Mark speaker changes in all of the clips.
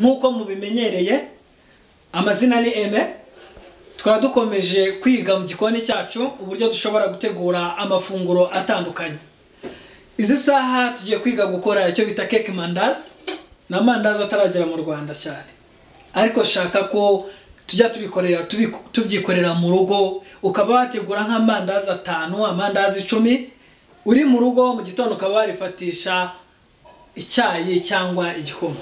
Speaker 1: nk'uko mubimenyereye amazina ni eme twaba dukomeje kwiga mu gikoni cyacu uburyo dushobora gutegura amafunguro atandukanye izi saha tugiye kwiga gukora icyo bita keke mandazi ni amandazi ataragera mu rwanda cyane ariko shaka ko tujya tubikorera tubiku- tubyikorera mu rugo ukaba wategura nk'amandazi atanu amandazi icumi uri mu rugo mu gitondo ukaba warifatisha icyayi cyangwa igikoma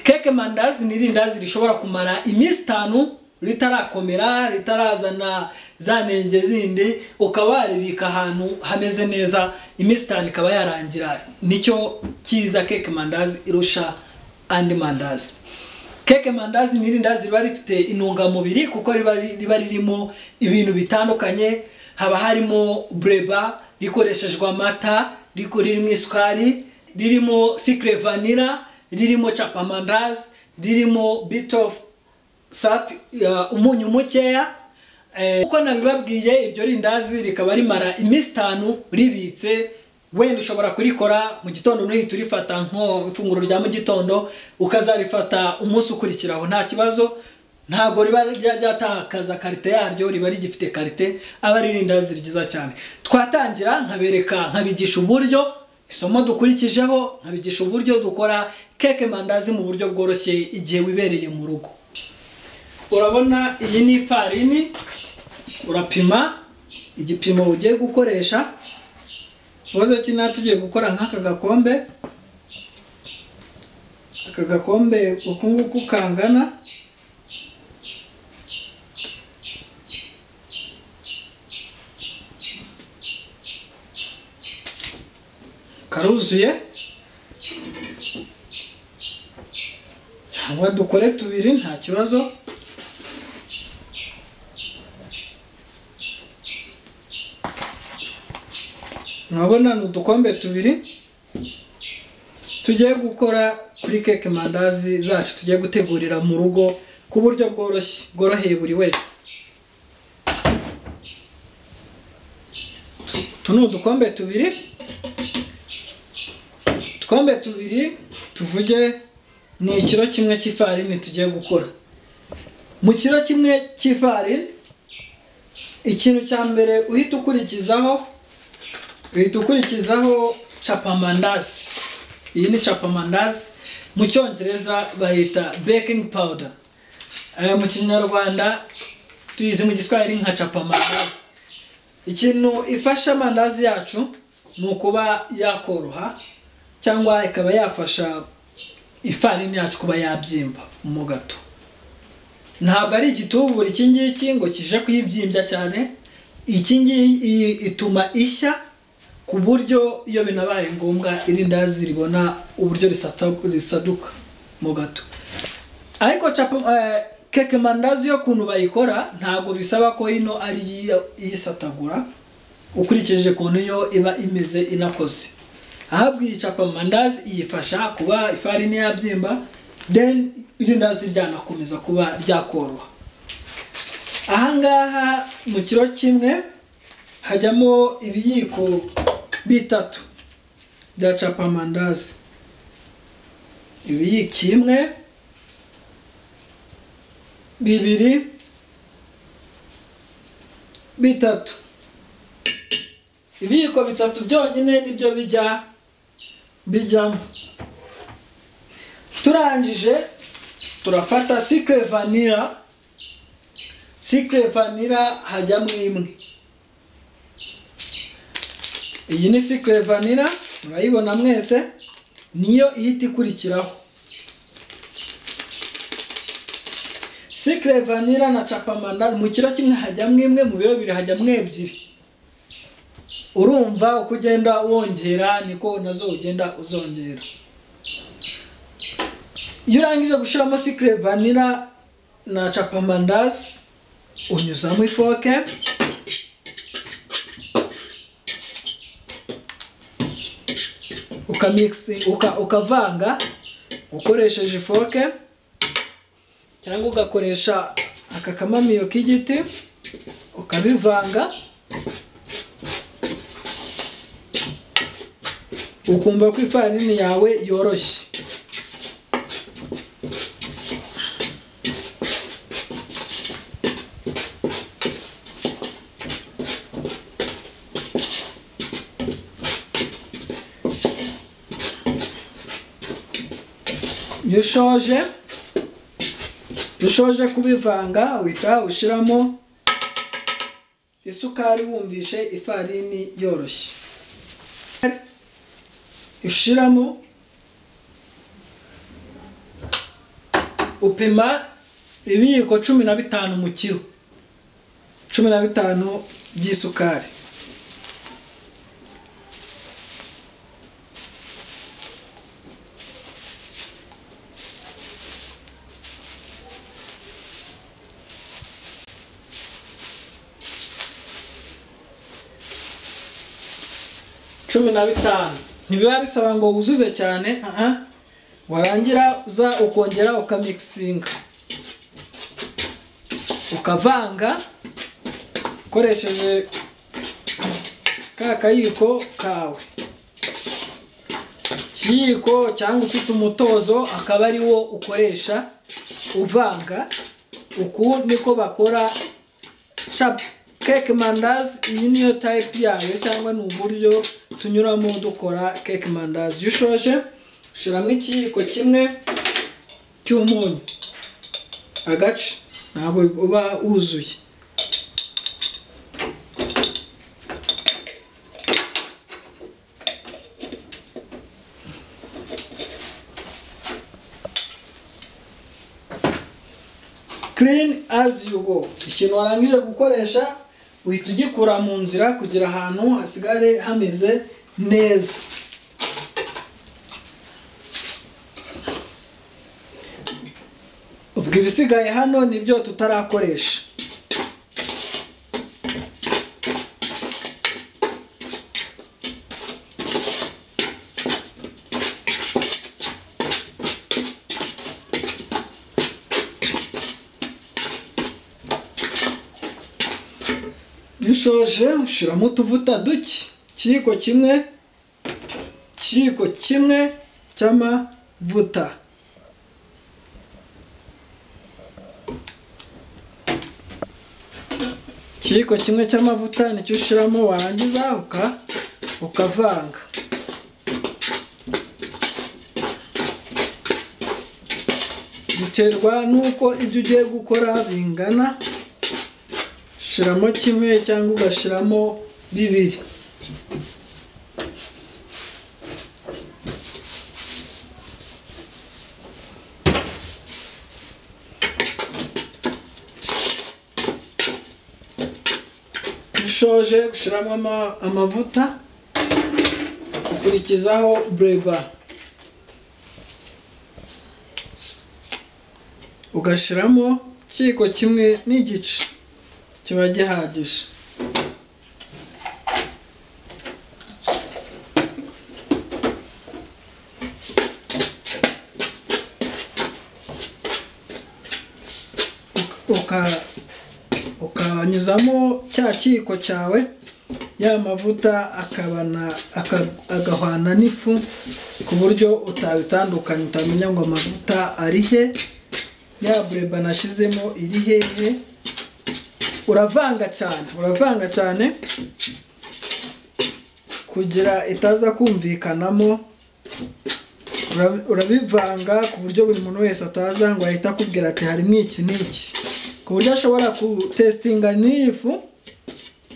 Speaker 1: keke mandazi ni irindazi rishobora kumara iminsi itanu ritarakomera ritarazana za nenge zindi ukaba waribika ahantu hameze neza iminsi itanu ikaba yarangira nicyo cyiza keke mandazi irusha andi mandazi keke mandazi ni irindazi riba rifite intungamubiri kuko riba riba ririmo ibintu bitandukanye haba harimo bureba rikoreshejwe amata riko- ririmo isukari ririmo sikire vanira ririmo capamandazi ririmo bit of salt uh, umunyu mukeya eh, uko nabibabwiye iryo rindazi rikaba rimara iminsi itanu ribitse wenda ushobora kurikora mu gitondo nuhita urifata nko ifunguro rya mu gitondo ukazarifata umunsi ukurikiraho nta kibazo ntabwo riba rya- ryatakaza karite yaryo riba rigifite karite aba ari irindazi ryiza cyane twatangira nkabereka nkabigisha uburyo isomo dukurikijeho nkabigisha uburyo dukora keke mandazi mu buryo bworoshye igihe wibereye mu rugo urabona iyi ni ifarini urapima igipimo ugiye gukoresha ikibazo kino tugiye gukora nk'aka gakombe aka gakombe uku nguku kangana karuzuye cyangwa dukore tubiri nta kibazo murabona ni udukombe tubiri tugiye gukora kuri keke mandazi zacu tugiye gutegurira mu rugo ku buryo bworoshye bworoheye buri wese tu ni udukombe tubiri udukombe tubiri tuvuge ni ikiro kimwe cy'ifarini tugiye gukora mu kiro kimwe cy'ifarini ikintu cya mbere uhita ukurikizaho uhita ukurikizaho capamandazi iyi ni capamandazi mu cyongereza bayita baking powder Eh, mu kinyarwanda tuyizi mu giswahili nka capamandazi ikintu ifasha amandazi yacu ni ukuba yakoroha cyangwa ikaba yafasha ifarini yacu kuba yabyimba mu gato ntabwo ari igitubura iki ngiki ngo kije kuyibyimbya cyane iki ngiyi ituma ishya ku buryo iyo binabaye ngombwa irindazi ribona uburyo risata- risaduka mu gato ariko capa eh, keke mandazi yo kuntu bayikora ntabwo bisaba ko ino ari iyi- iyisatagura ukurikije ukuntu yo iba imeze inakoze ahabwa iyi capa mandazi iyifasha kuba ifarini yabyimba then irindazi ryanakomeza kuba ryakoroha ahangaha mu kiro kimwe hajyamo ibiyiko bitatu bya capa mandazi ibiyiko kimwe bibiri bitatu ibiyiko bitatu byonyine nibyo bijya bijyamo turangije turafata sikire vanira sikire vanira hajyamo imwe iyi ni sikire vanira murayibona mwese niyo ihita ikurikiraho sikire vanira na capamanda mu kiro kimwe hajyamo imwe mu biro bibiri hajyamo ebyiri urumva uko ugenda wongera niko nazo ugenda uzongera iyo urangije gushyiramo sikire vanira na capamandazi unyuzamo ifoke ukamixi uka- ukavanga ukoresheje ifoke cyangwa ugakoresha aka kamamiyo k'igiti ukabivanga ukumva ko ifarini yawe yoroshye iyo ushoje iyo ushoje kubivanga uhita ushyiramo isukari wumvishe ifarini yoroshye ushyiramo upima ibiyiko cumi na bitanu mu kiro cumi na bitanu by'isukari cumi na bitanu ntibiba bisaba ngo wuzuze cyane aha warangira uza ukongera ukamikisinga ukavanga ukoresheje ka kayiko kawe ikiyiko cyangwa ufite umutozo akaba ari wo ukoresha uvanga uku niko bakora capu keke mandazi iyi niyo tayipu yayo cyangwa ni uburyo tunyuramo dukora keke mandazi iyo ushoje ushyiramo ikiyiko kimwe cy'umunyu agace ntabwo uba wuzuye kirini azi yu go ikintu warangije gukoresha uhita ugikura mu nzira kugira ahantu hasigare hameze neza ubwo ibisigaye hano nibyo tutarakoresha iyo ushoje ushyiramo utuvuta duke ikiyiko kimwe ikiyiko kimwe cy'amavuta ikiyiko kimwe cy'amavuta nicyo ushyiramo warangiza uka ukavanga biterwa n'uko ibyo ugiye gukora bingana ushyiramo kimwe cyangwa ugashyiramo bibiri ushoje gushyiramo ama- amavuta ukurikizaho bureba ugashyiramo ikiyiko kimwe n'igice kiba gihagije uka ukanyuzamo cya kiyiko cyawe ya mavuta akabana aka- agahwana n'ifu ku buryo utabitandukanya utamenya ngo amavuta ari he ya bureba nashyizemo iri hehe uravanga cyane uravanga cyane kugira itaza kumvikanamo Ura- urabivanga ku buryo buri muntu wese ataza ngo ahite akubwira ati harimo iki n'iki ku buryo ashobora gutesitinga n'iyi fu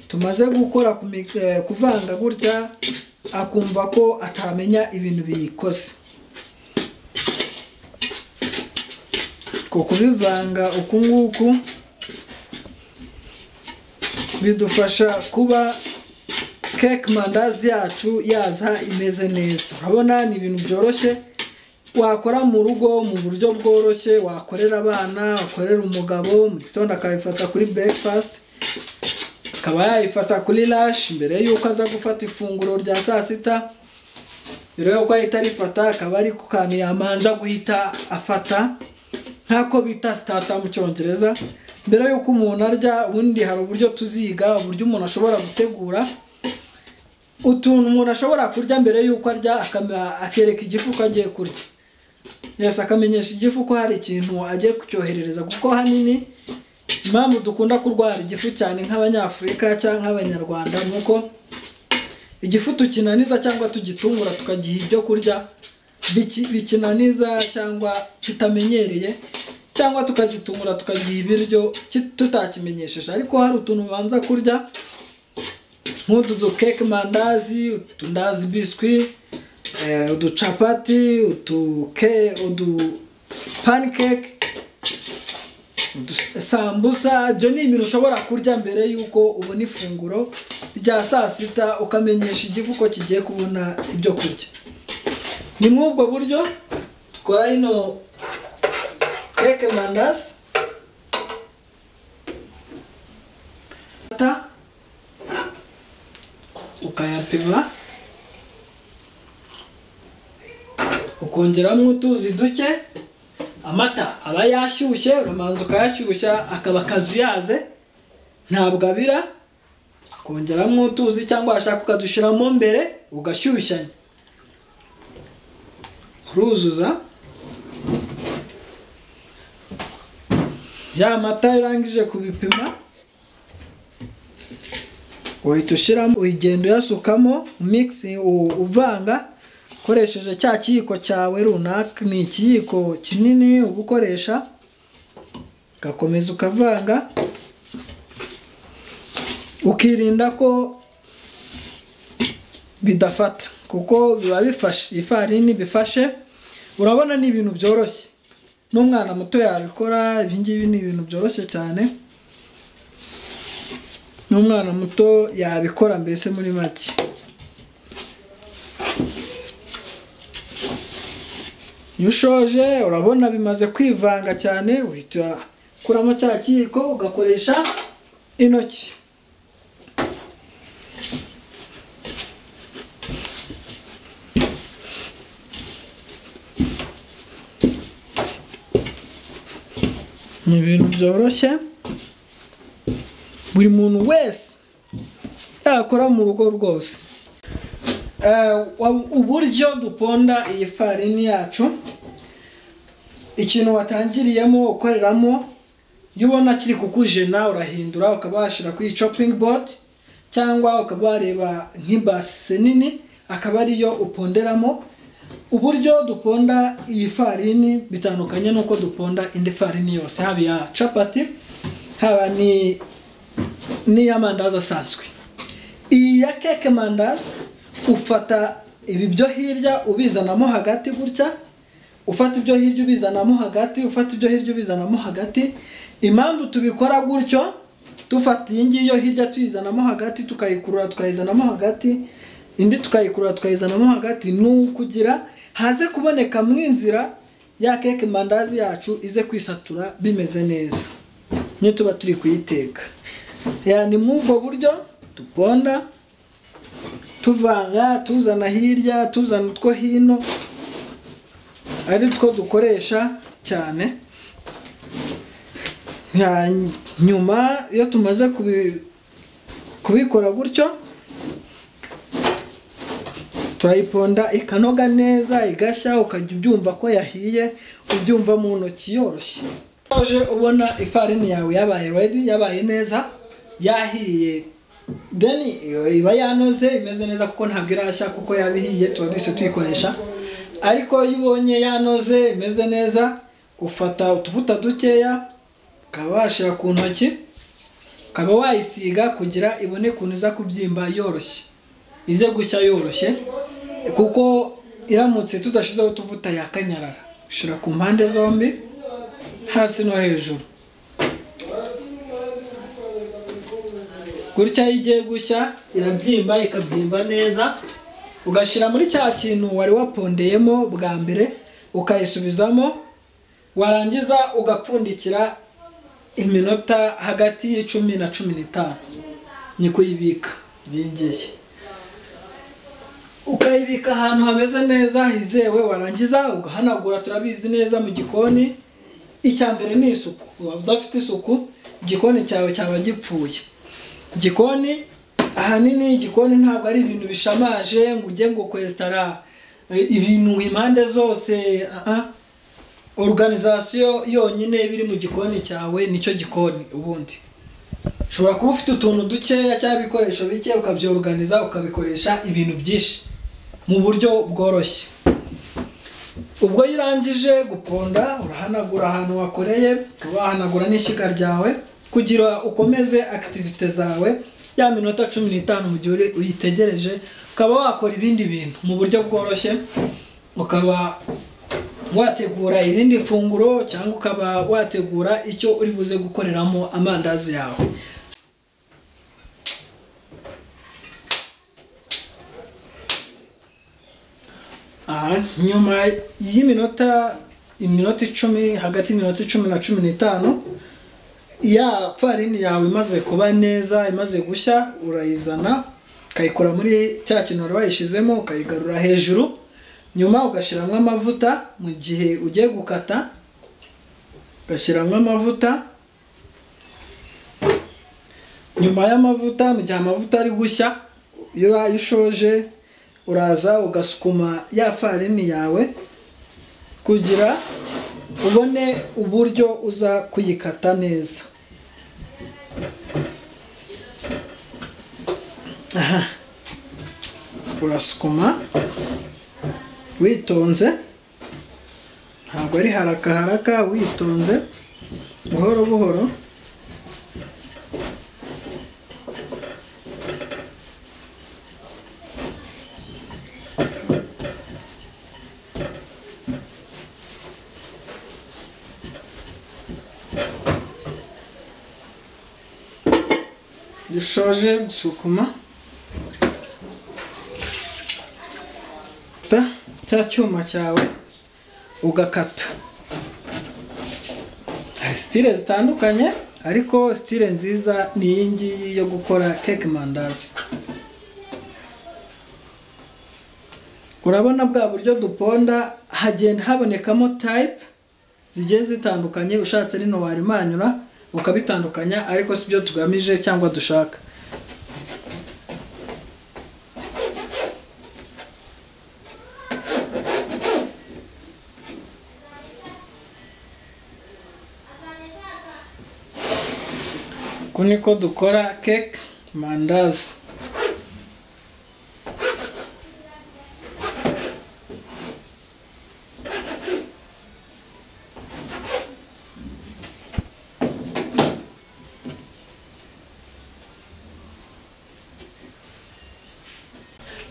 Speaker 1: tumaze gukora ku mi- eh, kuvanga gutya akumva ko atamenya ibintu biyikoze ku kubivanga uku nguku bidufasha kuba keke mandazi yacu yaza imeze neza urabona ni ibintu byoroshye wakora mu rugo mu buryo bworoshye wakorera abana wakorera umugabo mu gitondo akabifata kuri breakfast akaba yayifata kuri lash mbere y'uko aza gufata ifunguro rya saa sita mbere y'uko ahita arifata akaba ari ku kantu yamanza guhita afata nk'ako bita sitata mu cyongereza mbere y'uko umuntu arya ubundi hari uburyo tuziga uburyo umuntu ashobora gutegura utuntu umuntu ashobora kurya mbere y'uko arya akama- akereka igifu ko agiye kurya yesi akamenyesha igifu ko hari ikintu agiye kucyoherereza kuko hanini impamvu dukunda kurwara igifu cyane nk'abanyafurika cyangwa nk'abanyarwanda ni uko igifu tukinaniza cyangwa tugitungura tukagiha ibyo kurya biki- bikinaniza cyangwa kitamenyereye cyangwa tukagitumura tukagiha ibiryo ki- tutakimenyesheje ariko hari utuntu ubanza kurya nk'utu dukeke mandazi utundazi biswi eh, uducapati utuke udu panikeke udus- sambusa ibyo ni ibintu ushobora kurya mbere y'uko ubona ifunguro rya saa sita ukamenyesha igifu ko kigiye kubona ibyo kurya ni muri ubwo buryo dukora ino keke mandazi Amata, ukayapima ukongeramo utuzi duke amata aba yashyushye uramanza ukayashyushya akaba akazuyaze ntabwo abira ukongeramo utuzi cyangwa washaka ukadushyiramo mbere ugashyushyanya uruzuza ya mata urangije kubipima uhita ushyiramo ugenda uyasukamo migisi uvanga ukoresheje cya kiyiko cyawe runaka ni ikiyiko kinini uba ukoresha ugakomeza ukavanga ukirinda ko bidafata kuko biba bifashe ifarini bifashe urabona ni ibintu byoroshye n'umwana muto yabikora ibi ngibi ni ibintu byoroshye cyane n'umwana muto yabikora mbese muri make iyo ushoje urabona bimaze kwivanga cyane uhita ukuramo cya kiyiko ugakoresha intoki ni ibintu byoroshye buri muntu wese yakora mu rugo rwose Eh, wa- uburyo duponda iyi farini yacu ikintu watangiriyemo ukoreramo iyo ubona kiri kukujena urahindura ukaba washyira kuri shopping board cyangwa ukaba wareba nk'ibase nini akaba ariyo uponderamo uburyo duponda iyi farini bitandukanye n'uko duponda indi farini yose haba iya capati haba ni n'iy'amandazi asanzwe iyi ya keke mandazi ufata ibi byo hirya ubizanamo hagati gutya ufata ibyo hirya ubizanamo hagati ufata ibyo hirya ubizanamo hagati impamvu tubikora gutyo dufata iyi ngiyi yo hirya tuyizanamo hagati tukayikurura tukayizanamo hagati indi tukayikurura tukayizanamo hagati ni ukugira haze kuboneka mu inzira ya keke mandazi yacu ize kwisatura bimeze neza niyo tuba turi kuyiteka Ya, ni muri ubwo buryo duponda tuvanga tuzana hirya tuzana utwo hino ari two dukoresha cyane Ya, nyuma iyo tumaze kubi- kubikora gutyo turayiponda ikanoga neza igashya ukajya ubyumva ko yahiye ubyumva mu ntoki yoroshye uje ubona ifarini yawe yabaye redi yabaye neza yahiye then iyo iba yanoze imeze neza kuko ntabwo irashya kuko yabihiye tuba duhise tuyikoresha ariko iyo ubonye yanoze imeze neza ufata utuvuta dukeya ukaba washyira ku ntoki ukaba wayisiga kugira ibone ukuntu iza kubyimba yoroshye ize gushya yoroshye kuko iramutse tudashyizeho utuvuta yakanyarara ushyira ku mpande zombi hasi no hejuru gutya iyo igiye gushya irabyimba ikabyimba neza ugashyira muri cya kintu wari wapondeyemo bwa mbere ukayisubizamo warangiza ugapfundikira iminota hagati y'icumi na cumi n'itanu ni kuyibika n'iyi ngiyi ukayibika ahantu hameze neza hizewe warangiza ugahanagura turabizi neza mu gikoni icya mbere ni isuku waba udafite isuku igikoni cyawe cyaba gipfuye igikoni ahanini igikoni ntabwo ari ibintu bishamaje ngo ujye ngo kwesitara eh, ibintu impande zose ah, ah. organizasiyo yonyine iba iri mu gikoni cyawe nicyo gikoni ubundi ushobora kuba ufite utuntu dukeya cyangwa ibikoresho bike ukabyoruganiza ukabikoresha ibintu byinshi mu buryo bworoshye ubwo iyo urangije guponda urahanagura ahantu wakoreye ukaba wahanagura n'ishyiga ryawe kugira ukomeze akitivite zawe ya minota cumi n'itanu mu gihe uri- uyitegereje ukaba wakora ibindi bintu mu buryo bworoshye ukaba wategura irindi funguro cyangwa ukaba wategura icyo uri buze gukoreramo amandazi yawe Aha, nyuma y'iminota iminota icumi hagati y'iminota icumi na cumi n'itanu ya farini yawe imaze kuba neza imaze gushya urayizana ukayikora muri cya kintu wari wayishyizemo ukayigarura hejuru nyuma ugashyiramo amavuta mu gihe ugiye gukata ugashyiramo amavuta nyuma y'amavuta mu gihe amavuta ari gushya iyo uraye ushoje uraza ugasukuma ya farini yawe kugira ubone uburyo uza kuyikata neza aha urasukuma witonze ntabwo ari haraka haraka witonze buhoro buhoro dushoje gusukuma ta cya cyuma cyawe ugakata hari sitile zitandukanye ariko sitile nziza ni iyi ngiyi yo gukora keke mandazi urabona bwa buryo duponda hagenda habonekamo tayipe zigiye zitandukanye ushatse rino warimanyura ukabitandukanya ariko si byo tugamije cyangwa dushaka uku niko dukora keke mandazi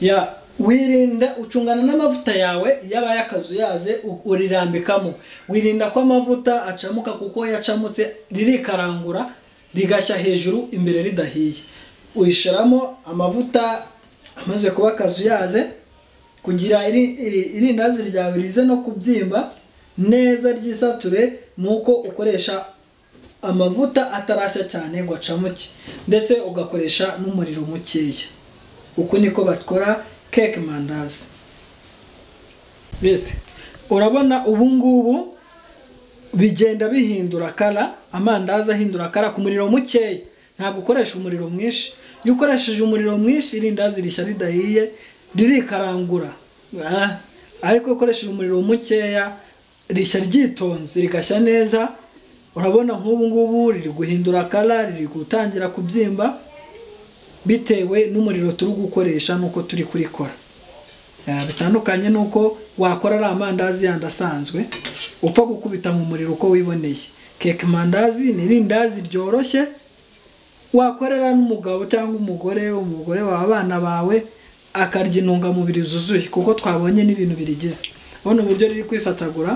Speaker 1: ya wirinda ucungana n'amavuta yawe yaba y'akazu yaze u- urirambikamo wirinda ko amavuta acamuka kuko yacamutse ririkarangura rigashya hejuru imbere ridahiye uyishyiramo amavuta amaze kuba akazu yaze kugira iri- iri- irindazi ryawe rize no kubyimba neza ryisature ni uko ukoresha amavuta atarashya cyane ngo acamuke ndetse ugakoresha n'umuriro mukeya uku niko bakora keke mandazi mbese urabona ubu ngubu bigenda bihindura kara amandazi ahindura kara ku muriro mukeya ntabwo ukoresha umuriro mwinshi iyo ukoresheje umuriro mwinshi irindazi rishya ridahiye ririkarangura Ah, ariko iyo ukoresheje umuriro mukeya rishya ryitonze rigashya neza urabona nk'ubu ngubu riri guhindura kara riri gutangira kubyimba bitewe n'umuriro turi gukoresha n'uko turi kurikora Eh, bitandukanye n'uko wakora ari amandazi yandi asanzwe upfa gukubita mu muriro uko wiboneye keke mandazi ni irindazi ryoroshye wakorera n'umugabo cyangwa umugore umugore wawe abana bawe akarya intungamubiri zuzuye kuko twabonye n'ibintu birigize ubona uburyo riri kwisatagura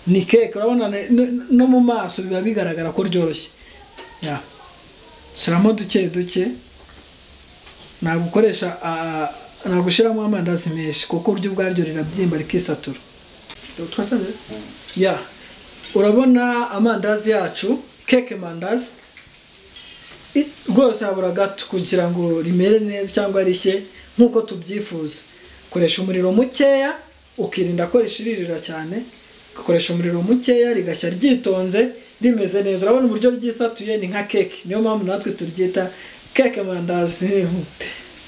Speaker 1: ni keke urabona ne- ne- no mu maso biba bigaragara ko ryoroshye Ya. shyiramo duke duke ntabwo ukoresha ah, ntabwo ushyiramo amandazi menshi kuko uryo ubwaryo rirabyimba rikisatura ya urabona amandazi yacu keke mandazi i- rwose habura gato kugira ngo rimere neza cyangwa rishye nk'uko tubyifuza koresha umuriro mukeya ukirinda ko rishiririra cyane ugakoresha umuriro mukeya rigashya ryitonze rimeze neza urabona uburyo ryisatuye ni nka keke niyo mpamvu natwe turyita keke mandazi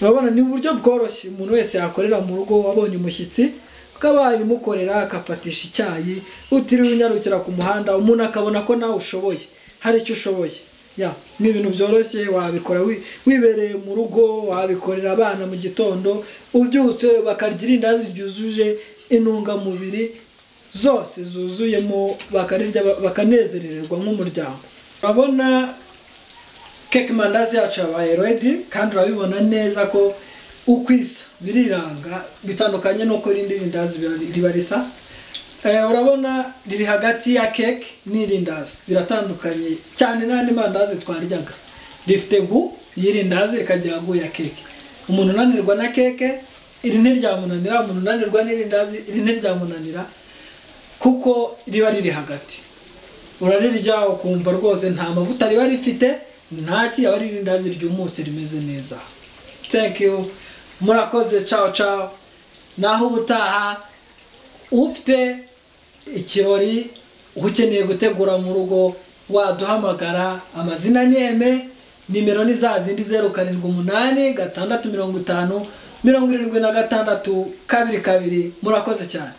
Speaker 1: urabona ni uburyo bworoshye umuntu wese yakorera mu rugo wabonye umushyitsi ukaba wabimukorera akafatisha icyayi utiriwe unyarukira ku muhanda umuntu akabona ko nawe ushoboye hari icyo ushoboye ya ni ibintu byoroshye wabikora wi- wibereye mu rugo wabikorera abana mu gitondo ubyutse bakarya irindazi ryujuje intungamubiri zose zuzuyemo bakarirya bakanezerererwa nk'umuryango urabona keke mandazi yacu yabaye redi kandi urabibona neza ko uko isa biriranga bitandukanye n'uko irindi rindazi biba- riba risa Eh, urabona riri hagati ya keke n'irindazi biratandukanye cyane n'andi mandazi twaryaga rifite gu y'irindazi rikagira gu ya keke umuntu unanirwa na keke iri ntiryamunanira umuntu unanirwa n'irindazi iri ntiryamunanira kuko riba riri hagati urarirya ukumva rwose nta mavuta riba rifite nta kiraba ari irindazi ryumutse rimeze neza thank you murakoze cawo cawo naho ubutaha ufite ikirori ukeneye gutegura mu rugo waduhamagara amazina ni eme nimero ni za zindi zeru karindwi umunani gatandatu mirongo itanu mirongo irindwi na gatandatu kabiri kabiri murakoze cyane